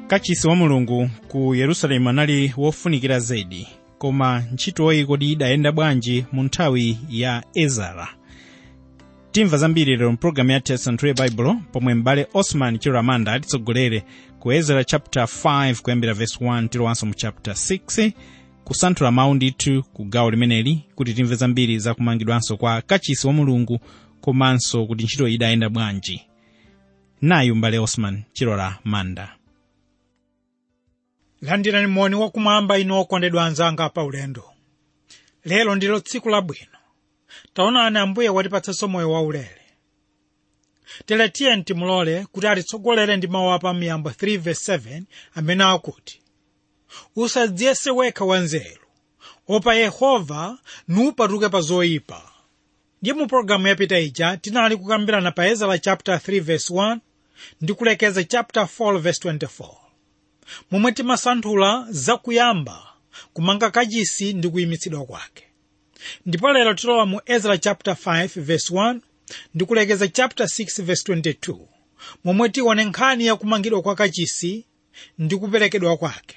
kachisi wa mulungu ku yerusalemu anali wofunikira zedi koma ntchitoyi kodi idayenda bwanji mu nthawi ya ezara timva zambiri lero mpulogalamu ya tisanthule baibulo pomwe m'bale osman chiramanda atitsogolere ku ezra chapter 5 kuyambira verse 1 tilowanso mu chapter 6 kusanthula mawu ndithu ku gawo limeneli kuti timve zambiri za kumangidwanso kwa kachisi wa mulungu komanso kuti ntchito idayenda bwanji nayu m'bale osman chilola manda landirani moni wakumwamba inu okondedwa anzanga pa ulendo lero ndilo tsiku labwino taonani ambuye watipatsanso moyo waulere tere tiye timulole kuti atitsogolere ndi mawu apa miyambo 3 verse 7 amene akuti usadziyese wekha wanzeru opa yehova nupatuke pa zoyipa ndiye mu pologalamu yapita ija tinali kukambirana pa ezra chapter 3 verse 1 ndi kulekeza chapter 4 verse 24 momwe timasanthula zakuyamba kumanga kachisi ndi kuyimitsidwa kwake ndipo lero tilowa mu ezra chapter 5 verse 1 ndi kulekeza chapter 6 verse 22 momwe tione nkhani ya kumangidwa kwa kachisi ndi kuperekedwa kwake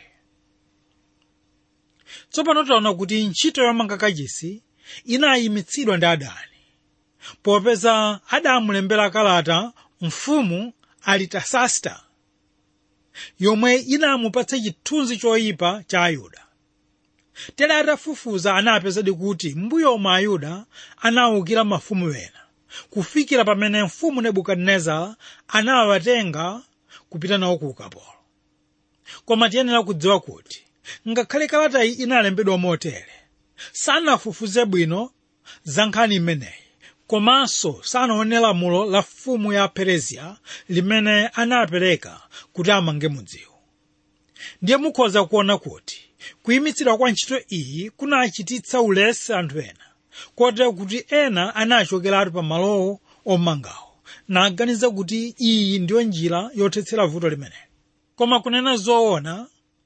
tsopano taona kuti ntchito yomanga kachisi inayimitsidwa ndi adani popeza adamulembera kalata mfumu alitasasta yomwe inamupatsa chithunzi choyipa cha ayuda tere atafufuza anapezadi kuti mbuyo omwe ayuda anawukira mafumu ena kufikira pamene mfumu nebukadinezara anawatenga kupita nawo ku ukapolo koma tiyenera kudziwa kuti ngakhale kalatayi inalembedwa motere sanafufuze bwino za nkhani imeneyi komanso sanaone lamulo la mfumu ya perezia limene anapereka kuti amange mudziwo ndiye mukhoza kuona kuti kuyimitsidwa kwa ntchito iyi kunachititsa ulesi anthu ena kotero kuti ena anachokeratu pa malowo omangawo naganiza kuti iyi ndiyo njira yothetsera vuto limeneli koma kunena zoona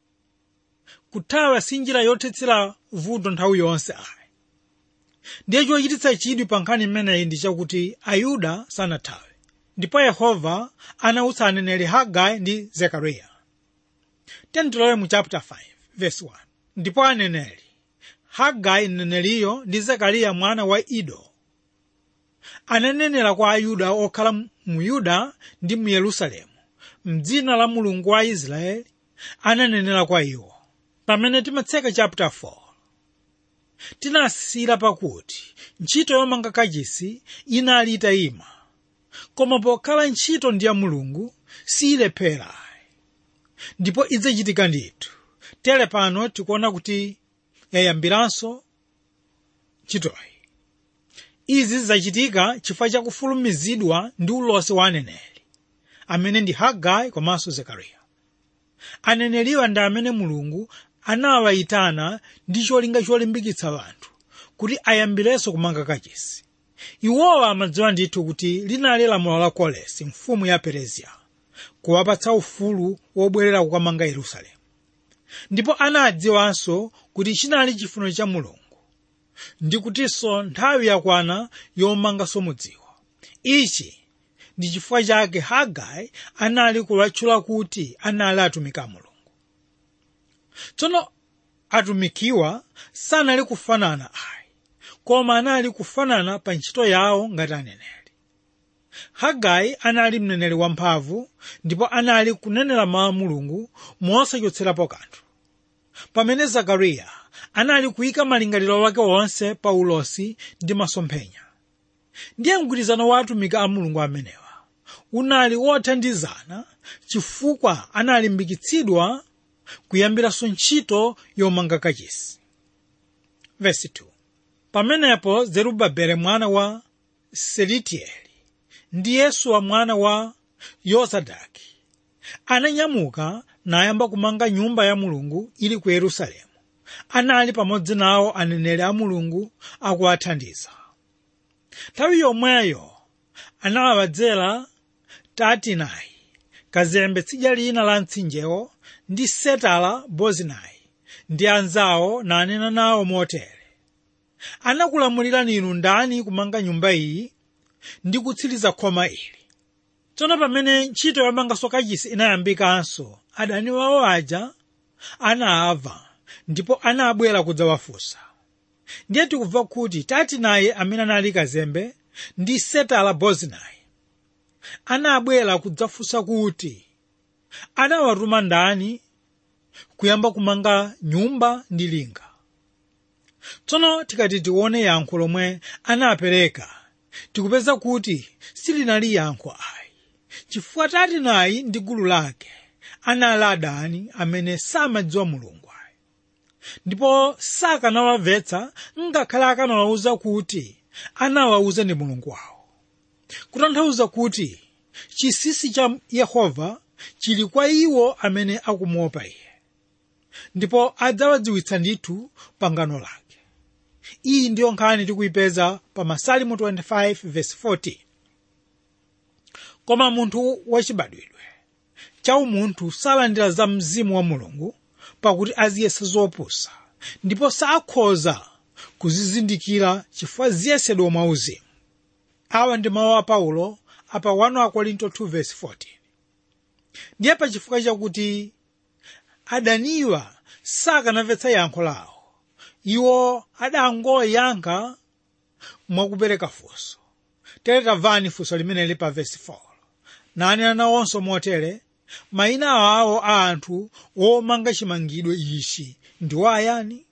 kuthawa si njira yothetsera vuto nthawi yonse ayi ndiye chochititsa chidwi pa nkhani imeneyi ndi chakuti ayuda sanathawe ndipo yehova anawutsa aneneri hagai ndi zekariya tentilowe mu chapter 5 verse 1 ndipo aneneri hagai mneneriyo ndi zekariya mwana wa ido ananenera kwa ayuda okhala mu yuda ndi mu yerusalemu mdzina la mulungu wa israeli ananenera kwa iwo pamene timatseka chapter 4 tinasira pakuti ntchito yomanga kachisi inali itayima koma pokhala ntchito ndi ya mulungu siyilephera ndipo idzachitika ndithu tere pano tikuona kuti yayambiranso ntchitoyi izi zachitika chifukwa chakufulumizidwa ndi ulosi wa aneneri amene ndi hagai komanso zekariya aneneriwa ndi amene mulungu anawayitana ndi cholinga cholimbikitsa anthu kuti ayambirenso kumanga kachisi iwowa amadziwa ndithu kuti linali lamulo la kolesi mfumu ya perezia kuwapatsa ufulu wobwerera kukamanga yerusalemu ndipo anadziwanso kuti chinali chifuniro cha mulungu ndi kutinso nthawi yakwana yomanganso mudziwo ichi ndi chifukwa chake hagai anali kuwatchula kuti anali atumiki a mulungu tsono atumikiwa sanali kufanana ayi koma anali kufanana pa ntchito yawo ngati aneneri hagai anali mneneri wamphamvu ndipo anali kunenera mawu a mulungu mosachotserapo kanthu pamene zakariya anali kuyika malingaliro wake wonse pa ulosi ndi masomphenya ndiye mgwirizano wa atumiki a mulungu amenewa unali wothandizana chifukwa analimbikitsidwa kuyambiranso ntchito yomanga kachisi Verse 2. pamenepo zerubabele mwana wa selitieli ndi yesuwa mwana wa yozadaki ananyamuka nayamba kumanga nyumba ya mulungu ili ku yerusalemu anali pamodzi nawo aneneri a mulungu akuwathandiza nthawi yomweyo anawadzera tatinayi kazembe tsidya lina la mtsinjewo ndi setala bozinai ndi anzawo nanena nawo motere anakulamulirani inu ndani kumanga nyumba iyi ndi kutsiriza khoma ili tsono pamene ntchito yomanganso kachisi inayambikanso adani wawo aja anaava ndipo anabwera kudzawafunsa ndiye tikubva kuti tati naye amene anali kazembe ndi setala bozinai anabwera kudzafunsa kuti anawatuma ndani kuyamba kumanga nyumba ndi linga tsono tikati tione yankho lomwe anapereka tikupeza kuti silinali yankho ayi chifukwa tati nayi ndi gulu lake anali adani amene samadziwa mulungu ayi ndipo sakanawamvetsa ngakhale akanawawuza kuti anawawuza ndi mulungu wawo kutanthauza kuti chisisi cha yehova chili kwa iwo amene akumuopa iye ndipo adzawadziwitsa ndithu pangano lake iyi ndiyo nkhani tikuyipeza pa masalimu 25 verse 14 koma munthu wachibadwidwe cha umunthu salandira za mzimu wa mulungu pakuti aziyesa zopusa ndipo sakhoza kuzizindikira chifukwa ziyesedwa mwauzimu awa ndi mawu a paulo apa 1 akorinto 2 verse 14 ndiye pa chifukwa chakuti adaniwa sakanamvetsa yankho lawo iwo adangoyankha mwakupereka funso tere tamvani funso limeneli pa verse 4 nanena nawonso motere mayina awo a anthu womanga chimangidwe ichi ndiwo ayani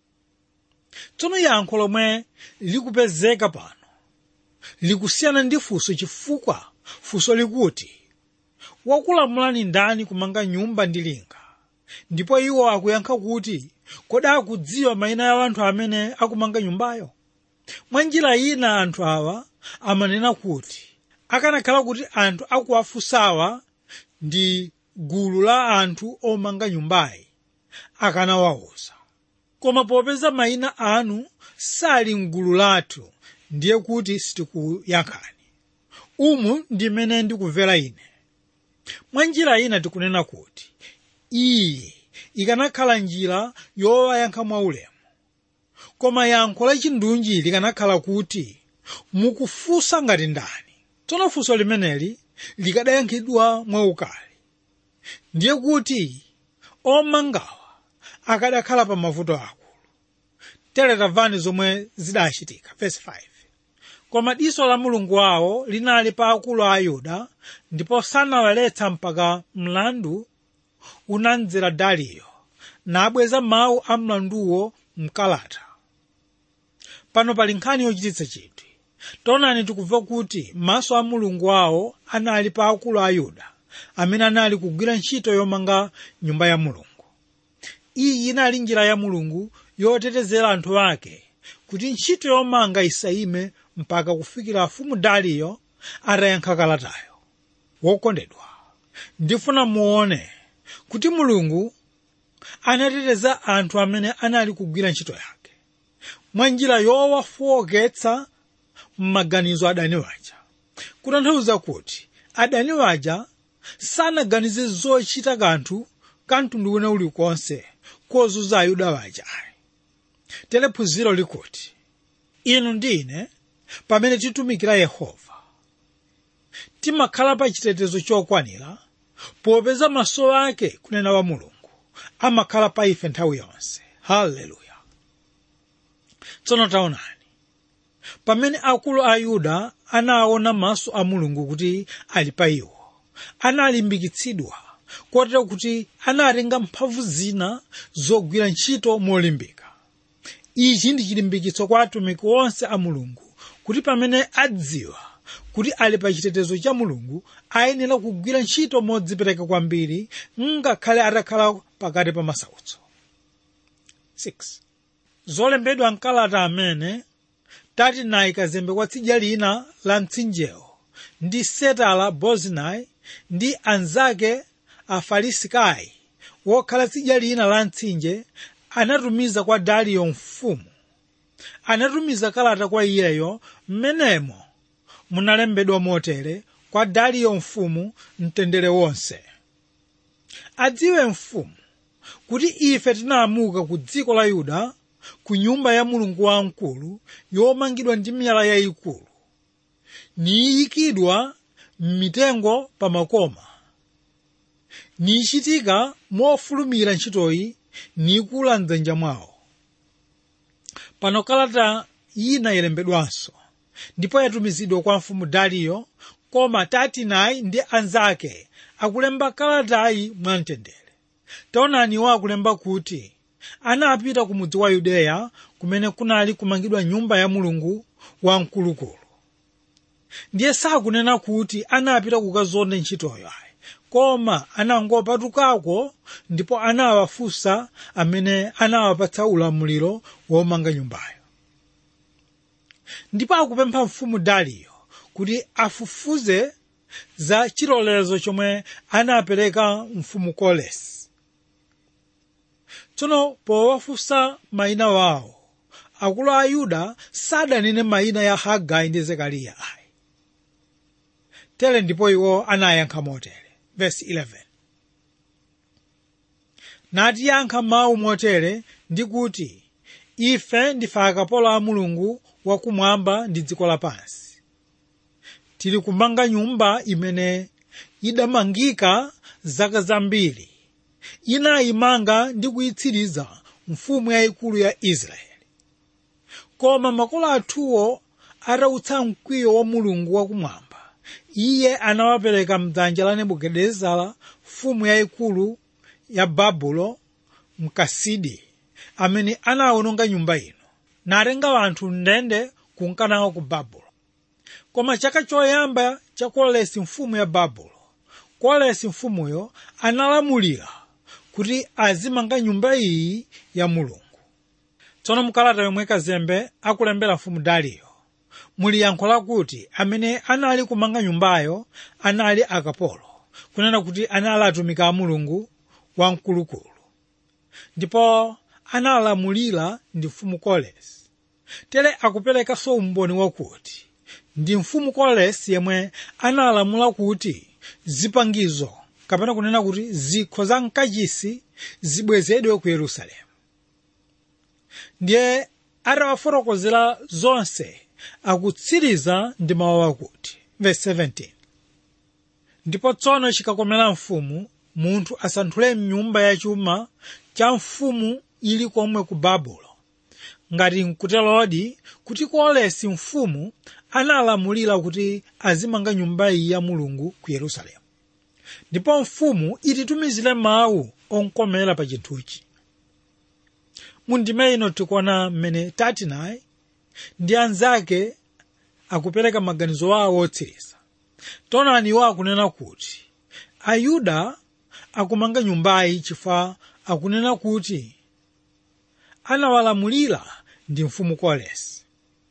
tsono yankho lomwe likupezeka pano likusiyana ndi funso chifukwa funso likuti wakulamulani ndani kumanga nyumba ndi linga ndipo iwo akuyankha kuti kodi akudziwa mayina ya anthu amene akumanga nyumbayo mwa njira ina anthu awa amanena kuti akanakhala kuti anthu akuwafunsawa ndi gulu la anthu omanga nyumbayi akanawawuza koma popeza mayina anu sali mgulu lathu ndiye kuti sitikuyankhani umu ndimene ndikubvera ine mwa njira ina tikunena kuti iyi ikanakhala njira yowayankha mwaulemu koma yankho lachindunji likanakhala kuti mukufunsa ngati ndani tsono funso limeneli likadayankhidwa mwaukali ndiye kuti omangawa akadakhala pa mavuto akulu tere tamvani zomwe zidachitika verse 5 koma diso la mulungu wawo linali pa akulu a yuda ndipo sanawaletsa mpaka mlandu unamdzera dariyo nabweza mawu a mlanduwo mkalata pano pali nkhani yochititsa chidwi taonani tikumva kuti maso a mulungu wawo anali pa akulu a yuda amene anali kugwira ntchito yomanga nyumba ya mulungu iyi inali njira ya mulungu yotetezera anthu ake kuti ntchito yomanga isayime mpaka kufikira mfumu dariyo atayankha kalatayo wokondedwa ndifuna muone kuti mulungu anateteza anthu amene anali kugwira ntchito yake mwa njira yowafowoketsa m'maganizo adani waja kutanthauza kuti adani waja sanaganize zochita kanthu kamtundu wina ulikonse kozunza ayuda waja ayi tere phunziro likuti inu ndi ine pamene titumikira yehova timakhala pa chitetezo chokwanira popeza maso ake kunena wa mulungu amakhala pa ife nthawi yonse haleluya tsono taonani pamene akulu a yuda anaona maso a mulungu kuti ali pa iwo analimbikitsidwa kotero kuti anatenga mphamvu zina zogwira ntchito molimbika ichi ndi chilimbikitso kwa atumiki onse a mulungu kuti pamene adziwa kuti ali pa chitetezo cha mulungu ayenera kugwira ntchito modzipereka kwambiri ngakhale atakhala pakati pa masautso 6 zolembedwa mkalata amene tati nayi kazembe kwa tsidya lina la mtsinjewo ndi setala bozinai ndi anzake afarisikai wokhala tsidya lina la mtsinje anatumiza kwa dariyo mfumu anatumiza kalata kwa iyeyo mmenemo munalembedwa motere kwa dariyo mfumu mtendere wonse adziwe mfumu kuti ife tinaamuka ku dziko la yuda ku nyumba ya mulungu wamkulu yomangidwa ndi miyala yayikulu niyikidwa m'mitengo pa makoma nichitika mofulumira ntchitoyi nikula mdzanja mwawo pano kalata ina ilembedwanso ndipo yatumizidwa kwa mfumu dariyo koma tatinayi ndi anzake akulemba kalatayi mwamtendere taonani iwo akulemba kuti anapita ku mudzi wa yudeya kumene kunali kumangidwa nyumba ya mulungu wamkulukulu ndiye sakunena kuti anapita kukazonda ntchitoyo ayi koma anangopatukako ndipo anawafunsa amene anawapatsa ulamuliro womanga nyumbayo ndipo akupempha mfumu dariyo kuti afufuze za chilolezo chomwe anapereka mfumu kolesi tsono powafunsa mayina wawo akulu a yuda sadanene mayina ya hagai ndi zekariya ayi tere ndipo iwo anayankha motere vesi 11 natiyankha mawu motere ndi kuti ife ndife akapolo a mulungu wakumwamba ndi dziko lapansi tili kumanga nyumba imene idamangika zaka zambiri inayimanga ndi kuyitsiriza mfumu yayikulu ya israeli koma makolo athuwo atautsa mkwiyo wa mulungu wakumwamba iye anawapereka mdzanja la nebukadinezara mfumu yayikulu ya babulo mkasidi amene anawononga nyumba ino natenga anthu mndende kunkanawo ku babulo koma chaka choyamba cha kolesi mfumu ya babulo kolesi mfumuyo analamulira kuti azimanga nyumba iyi ya mulungu tsono mkalata yomwe kazembe akulembera mfumu dariyo muli yankho lakuti amene anali kumanga nyumbayo anali akapolo kunena kuti anali atumiki a mulungu wamkulukulu ndipo analamulira ndi mfumu kolesi tere akuperekanso umboni wakuti ndi mfumu kolesi yemwe analamula kuti zipangizo kapena kunena kuti zikho za mkachisi zibwezedwe ku yerusalemu ndiye atawafotokozera zonse akutsiriza ndi mawu akuti verse 17 ndipo tsono chikakomera mfumu munthu asanthule mnyumba yachuma cha mfumu ili komwe ku babulo ngati nkutelodi kuti kolesi mfumu analamulira kuti azimanga nyumba iyi ya mulungu ku yerusalemu ndipo mfumu ititumizire mawu onkomera pa chinthuchi mundime ino tikuona mmene tatinayi ndi anzake akupereka maganizo awo otsiriza taonani iwo akunena kuti ayuda akumanga nyumbayi chifukwa akunena kuti anawalamulira ndi mfumu kolesi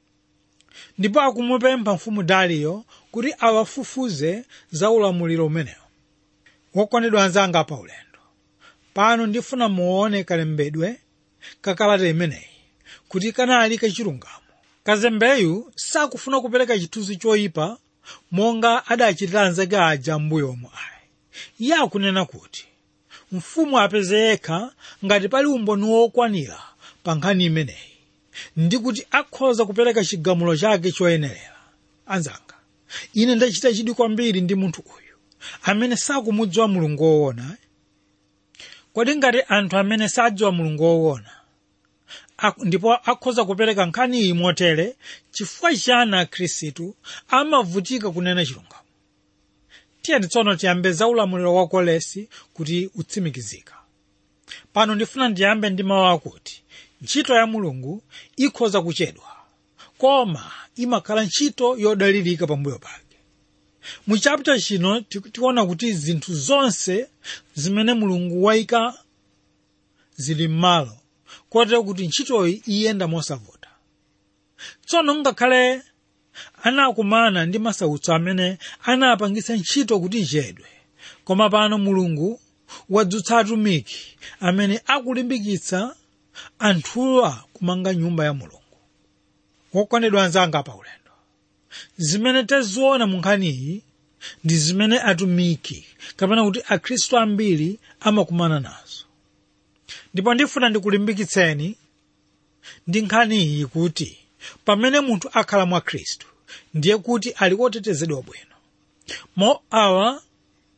ndipo akumupempha mfumu dariyo kuti awafufuze za ulamuliro umenewo wokondedwa anzanga pa ulendo pano ndifuna muone kalembedwe kakalata imeneyi kuti kanali kachilungamo kazembeyu sakufuna kupereka chithunzi choyipa monga adachitira anzake aja m'mbuyomo ayi iye akunena kuti mfumu apeze yekha ngati pali umboni wokwanira pa nkhani imeneyi ndi kuti akhoza kupereka chigamulo chake choyenerera anzanga ine ndachita chidwi kwambiri ndi munthu uyu amene sakumudziwa mulungu woona kodi ngati anthu amene sadziwa mulungu woona ndipo akhoza kupereka nkhani iyi motere chifukwa chani akhristu amavutika kunena chilungamo tiyeni tsono tiyambe za ulamuliro wa kolesi kuti utsimikizika pano ndifuna ndiyambe ndi mawu akuti ntchito ya mulungu ikhoza kuchedwa koma imakhala ntchito yodalirika pambuyo pake mu chapter chino tikuona kuti zinthu zonse zimene mulungu wayika zili m'malo kotero kuti ntchitoyi iyenda mosavuta tsono ngakhale anakumana ndi masautso amene anapangitsa ntchito kuti ichedwe koma pano mulungu wadzutsa atumiki amene akulimbikitsa anthuwa kumanga nyumba ya mulungu wokondedwa anzanga pa ulendo zimene taziona mu nkhaniyi ndi zimene atumiki kapena kuti akhristu ambiri amakumana nazo ndipo ndifuna ndikulimbikitseni ndi nkhaniyi kuti pamene munthu akhala mwa khristu ndiye kuti ali wotetezedwa bwino mo awa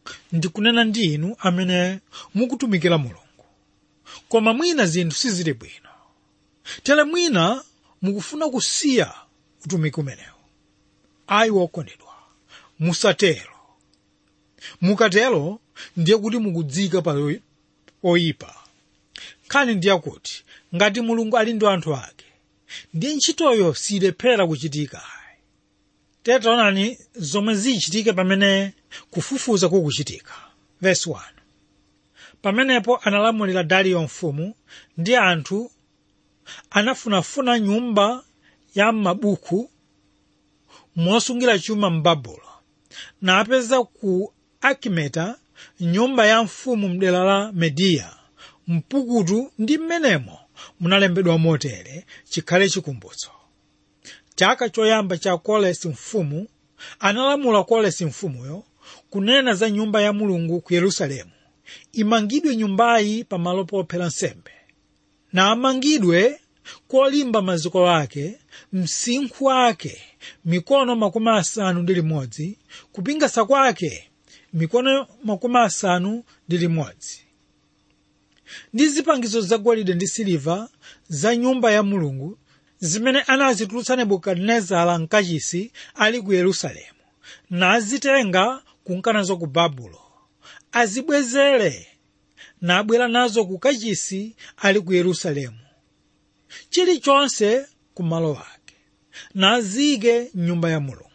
ndikunena ndi inu amene mukutumikira mulungu koma mwina zinthu sizili bwino tere mwina mukufuna kusiya utumiki umenewu ayi wokondedwa musatero mukatero ndiye kuti mukudzika pa oyipa nkhani ndiye kuti ngati mulungu ali ndi anthu ake ndiye ntchitoyo silephera kuchitika tere taonani zomwe zichitike pamene kufufuza kukuchitika verse 1 pamenepo analamulira dariyo mfumu ndi anthu anafunafuna nyumba ya mabuku mosungira chuma m'babulo napeza ku akimeta nyumba ya mfumu mdera la mediya mpukutu ndi mmenemo munalembedwa motere chikhale chikumbutso chaka choyamba cha kolesi mfumu analamula kolesi mfumuyo kunena za nyumba ya mulungu ku yerusalemu imangidwe nyumbayi pamalo pophera nsembe na amangidwe kolimba maziko ake msinkhu wake mikono makumi asanu ndi limodzi kupingasa kwake mikono makumi asanu ndi limodzi ndi zipangizo zagolide ndi siliva za nyumba ya mulungu zimene anazitulutsa nebukadinezara mkachisi ali ku yerusalemu nazitenga kunkanazo ku babulo azibwezere nabwera nazo ku kachisi ali ku yerusalemu chilichonse ku malo ake nazike nyumba ya mulungu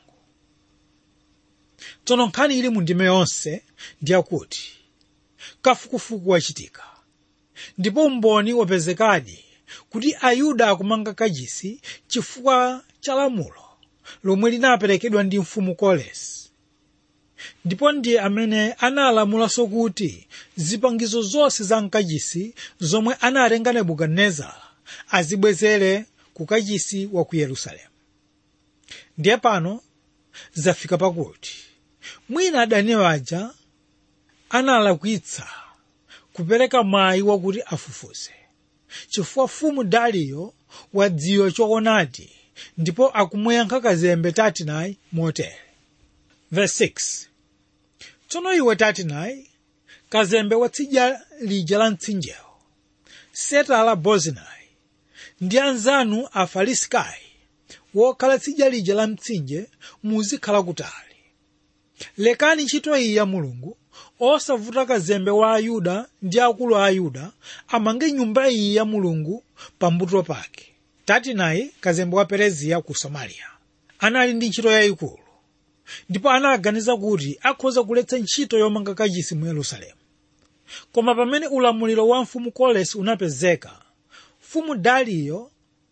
tsono nkhani ili mu ndime yonse ndiyakuti kafukufuku wachitika ndipo umboni wapezekadi kuti ayuda akumanga kachisi chifukwa cha lamulo lomwe linaperekedwa ndi mfumu kolesi ndipo ndiye amene analamulanso kuti zipangizo zonse za mkachisi zomwe anatenga nebukadinezara azibwezere ku kachisi wa ku yerusalemu ndiye pano zafika pakuti mwina adani aja analakwitsa kupereka mwayi wakuti afufuze chifukwa mfumu dariyo wadziwa choonadi ndipo akumuyankha kazembe tatinayi motere verse 6 tsono iwe tatinayi kazembe wa tsidya lija la mtsinjewo setala bozinai ndi anzanu afarisikai wokhala tsidya lija la mtsinje muzikhala kutali lekani ntchito iyi ya mulungu osavuta kazembe wa ayuda ndi akulu a ayuda amange nyumba iyi ya mulungu pambuto pake tatinayi kazembe wa pereziya ku samariya anali ndi ntchito yayikulu ndipo anaganiza kuti akhoza kuletsa ntchito yomanga kachisi mu yerusalemu koma pamene ulamuliro wa mfumu kolesi unapezeka mfumu dariyo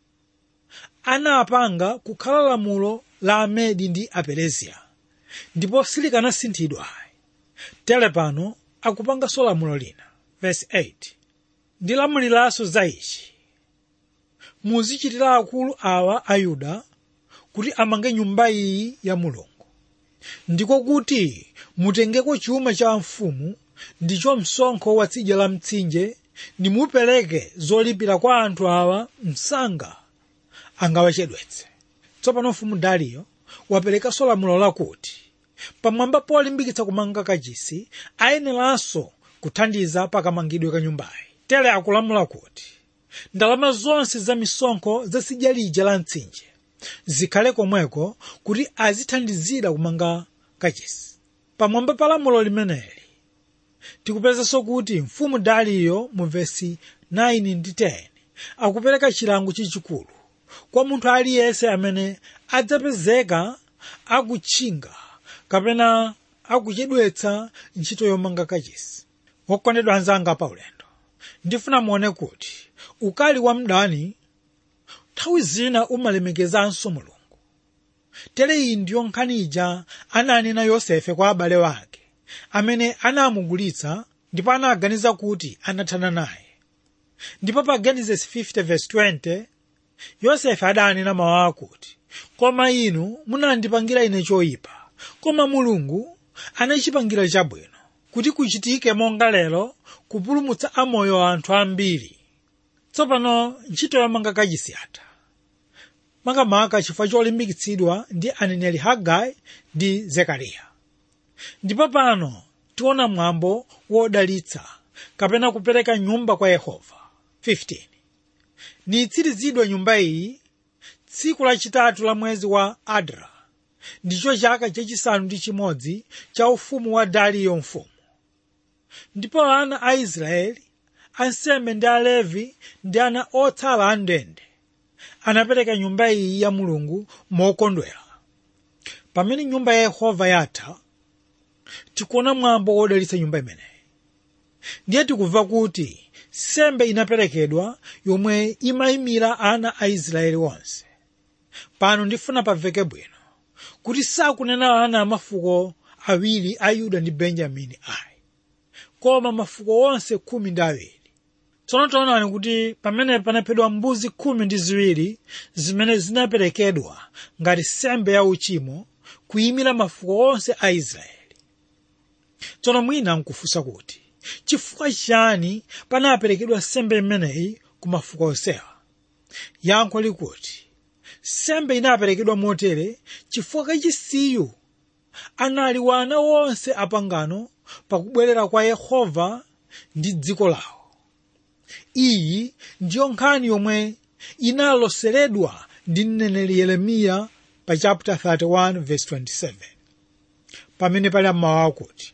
anapanga kukhala lamulo la amedi ndi apereziya ndipo silikanasinthidwa tere pano akupanganso lamulo lina verse 8 ndilamuliranso za ichi muzichitira akulu awa a yuda kuti amange nyumba iyi ya mulungu ndiko kuti mutengeko chuma cha mfumu ndicho msonkho wa tsidya la mtsinje nimupereke zolipira kwa anthu awa msanga angawachedwetse tsopano mfumu dariyo waperekanso lamulo lakuti pamwamba polimbikitsa kumanga kachisi ayeneranso kuthandiza pakamangidwe ka nyumbayi tere akulamula kuti ndalama zonse za misonkho za tsidya lija la mtsinje zikhale komweko kuti azithandizira kumanga kachisi pamwamba pa lamulo limeneli tikupezanso kuti mfumu dariyo mu vesi 9 ndi 10 akupereka chilango chachikulu kwa munthu aliyense amene adzapezeka akutchinga kapena akuchedwetsa ntchito yomanga kachisi wokondedwa anzanga pa ulendo ndifuna muone kuti ukali wa mdani nthawi zina umalemekezanso mulungu tere iyi ndiyo nkhani ija ananena yosefe kwa abale wake amene anamugulitsa ndipo anaganiza kuti anathana naye ndipo pa genesis 50:20 yosefe adanena mawu akuti koma inu munandipangira ine choyipa koma mulungu anachipangira chabwino kuti kuchitike monga lero kupulumutsa amoyo anthu ambiri tsopano ntchito yomanga kachisi yatha makamaka chifukwa cholimbikitsidwa ndi aneneri hagai ndi zekariya ndipo pano tiona mwambo wodalitsa kapena kupereka nyumba kwa yehova 15 niitsirizidwe nyumba iyi tsiku lachitatu la mwezi wa adra ndicho chaka chachisanu ndi chimodzi cha ufumu wa dariyo mfumu ndipo ana a israeli ansembe ndi alevi ndi ana otsala a ndende anapereka nyumba iyi ya mulungu mokondwera pamene nyumba ya yehova yatha tikuona mwambo wodalitsa nyumba imeneyi ndiye tikumva kuti sembe inaperekedwa yomwe imayimira ana a israeli onse pano ndifuna pamveke bwino kuti sakunena ana amafuko awiri a yuda ndi benjamini ayi koma mafuko onse khumi ndi awiri tsono taonani kuti pamene panaphedwa mbuzi khumi ndi ziwiri zimene zinaperekedwa ngati sembe ya uchimo kuyimira mafuko onse a israeli tsono mwina nkufunsa kuti chifukwa chani panaperekedwa sembe imeneyi ku mafuko onsewa yankho likuti sembe inaperekedwa motere chifukwa kachisiyu anali wana wonse apangano pakubwerera kwa yehova ndi dziko lawo iyi ndiyo nkhani yomwe inaloseredwa ndi mneneri yeremiya pa chapter 31 verse 27 pamene pali mawu akuti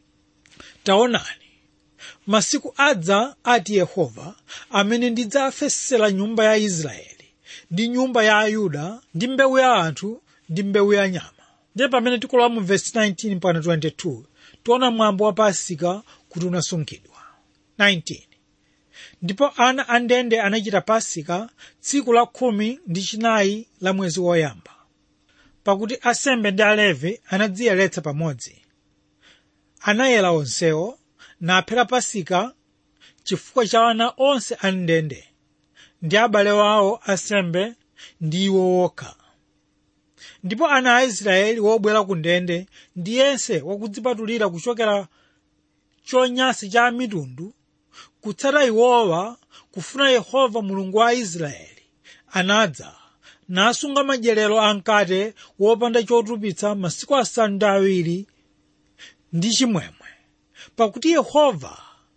taonani masiku adza ati yehova amene ndidzafesera nyumba ya israeli ndi nyumba ya ayuda ndi mbewu ya anthu ndi mbewu ya nyama ndiye pamene tikulowa mu verse 19 mpaka 22 tiona mwambo wa pasika kuti unasungidwa 19 ndipo ana a ndende anachita pasika tsiku la khumi ndi chinayi la mwezi woyamba pakuti asembe ndi alevi anadziyeretsa pamodzi anayera onsewo naphera pasika chifukwa cha ana onse a ndende ndi abale wawo asembe ndi iwo wokha ndipo ana a israeli wobwera ku ndende ndi yense wakudzipatulira kuchokera chonyansi cha mitundu kutsata iwowa kufuna yehova mulungu wa israeli anadza nasunga madyerero amkate wopanda chotupitsa masiku asanu ndi awiri ndi chimwemwe pakuti yehova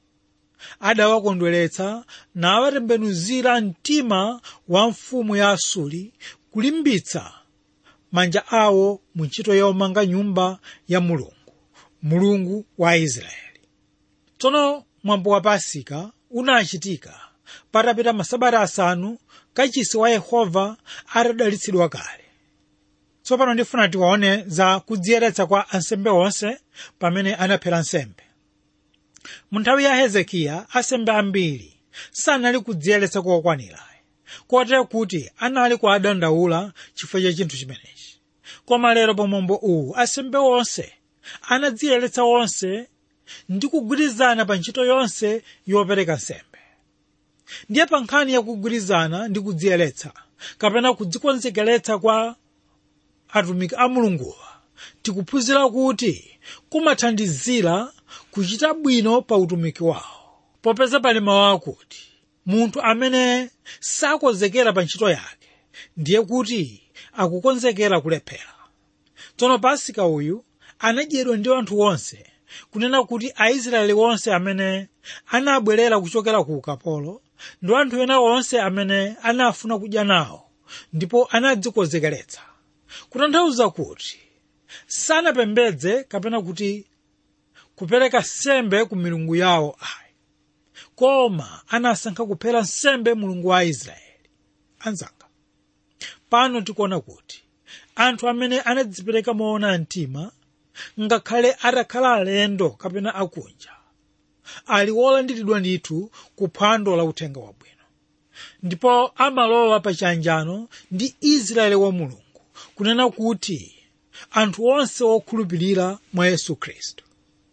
adawakondweretsa nawatembenuzira mtima wa mfumu ya asuri kulimbitsa manja awo mu ntchito yomanga nyumba ya mulungu mulungu wa israeli tsono mwambo wa pasika unachitika patapita masabata asanu kachisi wa yehova atadalitsidwa kale tsopano ndifuna tiwaone za kudziyeretsa kwa ansembe onse pamene anaphera nsembe mu nthawi ya hezekiya asembe ambiri sanali kudziyeretsa kokwanira kotero kuti anali kuadandaula chifukwa cha chinthu chimenechi koma lero pa mwambo uwu asembe onse anadziyeretsa onse ndi kugwirizana pa ntchito yonse yopereka nsembe ndiye pa nkhani yakugwirizana ndi kudziyeretsa kapena kudzikonzekeretsa kwa atumiki a mulunguwa tikuphunzira kuti kumathandizira kuchita bwino pa utumiki wawo popeza pali mawu akuti munthu amene sakonzekera pa ntchito yake ndiye kuti akukonzekera kulephera tsono pasika uyu anadyedwa ndi anthu onse kunena kuti aisraeli onse amene anabwerera kuchokera ku ukapolo ndi anthu ena onse amene anafuna kudya nawo ndipo anadzikonzekeretsa kutanthauza kuti sanapembedze kapena kuti kupereka nsembe ku milungu yawo ayi koma anasankha kuphera nsembe mulungu wa israeli anzanga pano tikuona kuti anthu amene anadzipereka moona mtima ngakhale atakhala alendo kapena akunja ali wolandiridwa ndithu ku phwando la uthenga wabwino ndipo amalowa pa chiyanjano ndi israeli wa mulungu kunena kuti anthu onse okhulupirira mwa yesu khristu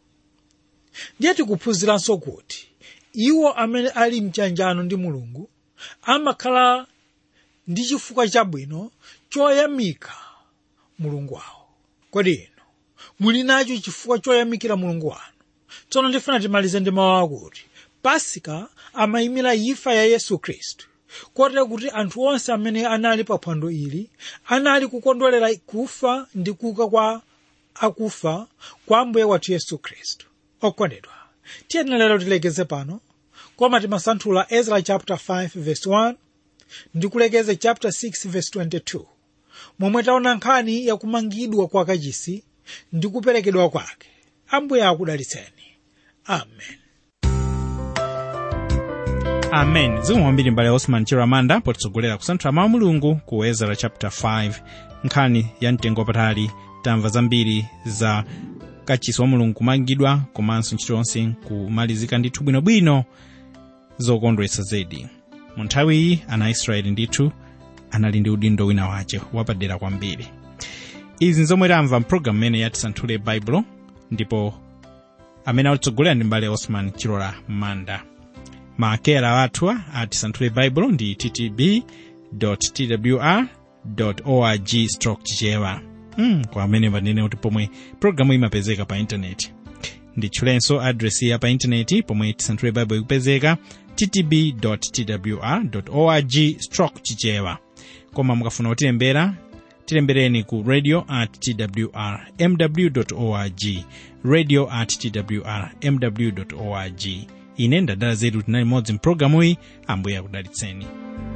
ndiye tikuphunziranso kuti iwo amene ali mchiyanjano ndi mulungu amakhala ndi chifukwa chabwino choyamika mulungu wawo kodi inu muli nacho chifukwa choyamikira mulungu wanu tsono ndifuna timalize ndi mawu akuti pasika amayimira imfa ya yesu khristu kotero kuti anthu onse amene anali pa phwando ili anali kukondwerera kufa ndi kuuka kwa akufa kwa ambuye wathu yesu khristu okondedwa tiyeni lero tilekeze pano koma timasanthula ezra chapter 5 verse 1 ndi kulekeza chapter 6 verse 22 momwe taona nkhani yakumangidwa kwa kachisi ndi kuperekedwa kwake ambuye akudalitseni amen amen zikomo kwambiri mbale osman chiramanda potitsogolera kusanthula mawu a mulungu ku ezra chapter 5 nkhani ya mtengo wapatali tamva zambiri za kachisi wa mulungu kumangidwa komanso ntchito yonse kumalizika ndithu bwinobwino zokondwetsa zedi mu nthawi iyi ana aisraeli ndithu anali ndi udindo wina wace wapadera kwambiri izi nzomwe tamva mpulogalamu imene yatisanthule baibulo ndipo amene atitsogolera ndi mbale osman chilola manda maakera athu atisanthule baibulo ndi ttb twr org chichewa mm, kwa amene panene kuti pomwe pologalamu imapezeka pa intaneti nditchulenso adresi ya pa intaneti pomwe tisanthule baibulo ikupezeka ttb twr org chichewa koma mukafuna kutilembera tilembereni ku radio at twr mw org radio at twr mw org ine ndadala zedu tinali modzi mpulogalamuyi ambuye akudalitseni